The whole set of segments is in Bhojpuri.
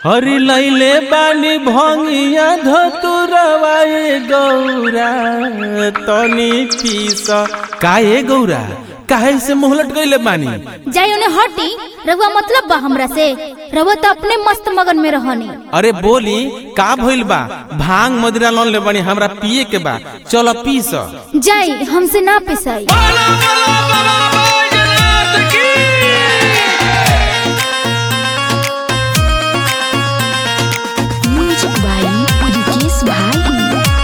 हरि लैले बानी भंगिया धतुरवाए गौरा तनी पीस काहे गौरा काहे से मुंह लटकैले बानी जाई उन्हें हटी रहुआ मतलब बा हमरा से रहुआ तो अपने मस्त मगन में रहनी अरे बोली का भइल बा भांग मदिरा लोन ले बानी हमरा पिए के बा चलो पीस जाई हमसे ना पिसाई Music by Udikis Bahari.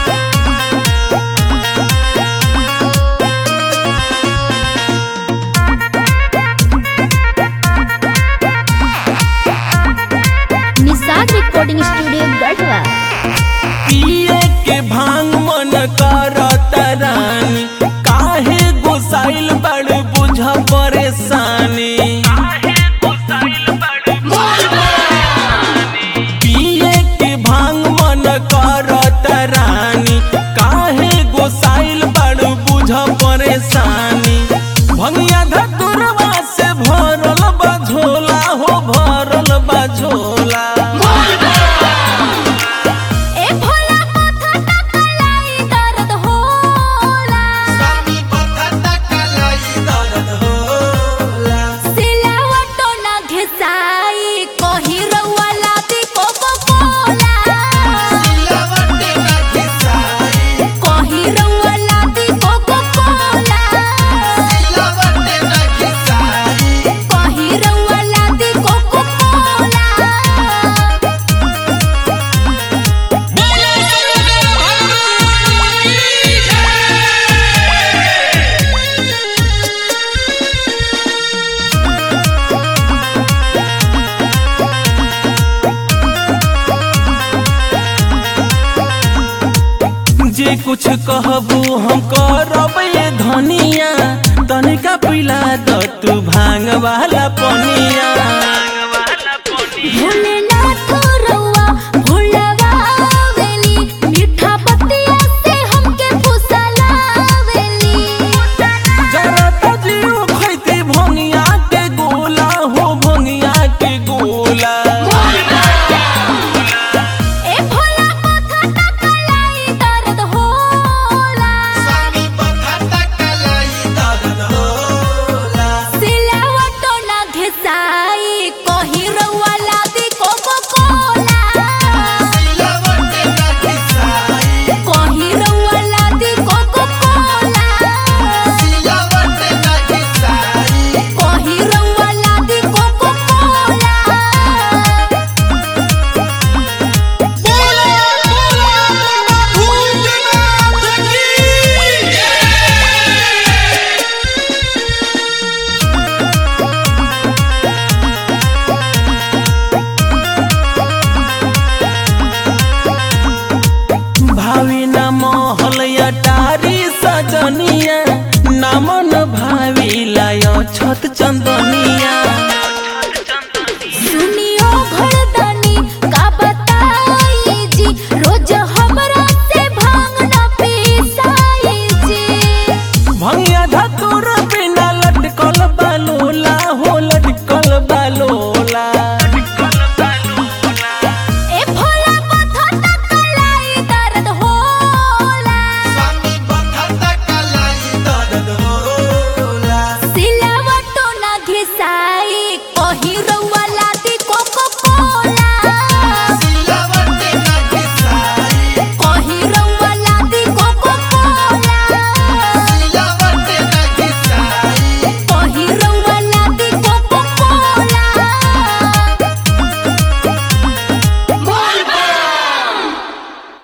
Nishad recording studio Garhwa पिए के भांग मन करत रानी काहे गोसाइल बड़ बुझ परेशानी पिए के भांग मन करत रानी काहे गोसाइल बड़ बुझ परेशानी भंगिया धतुरवा से भरल बा झोला हो भरल बा झोला ए भोला माथा टकलाई दर्द होला सिलावटो ना घिसाई कही रहुआ लादी कोको कोला कही रहुआ लादी कोको कोला कही रहुआ लादी कोको कोला जे कुछ कहबू हम करब ये धनिया तनिका पिला द तू भांग वाला पनिया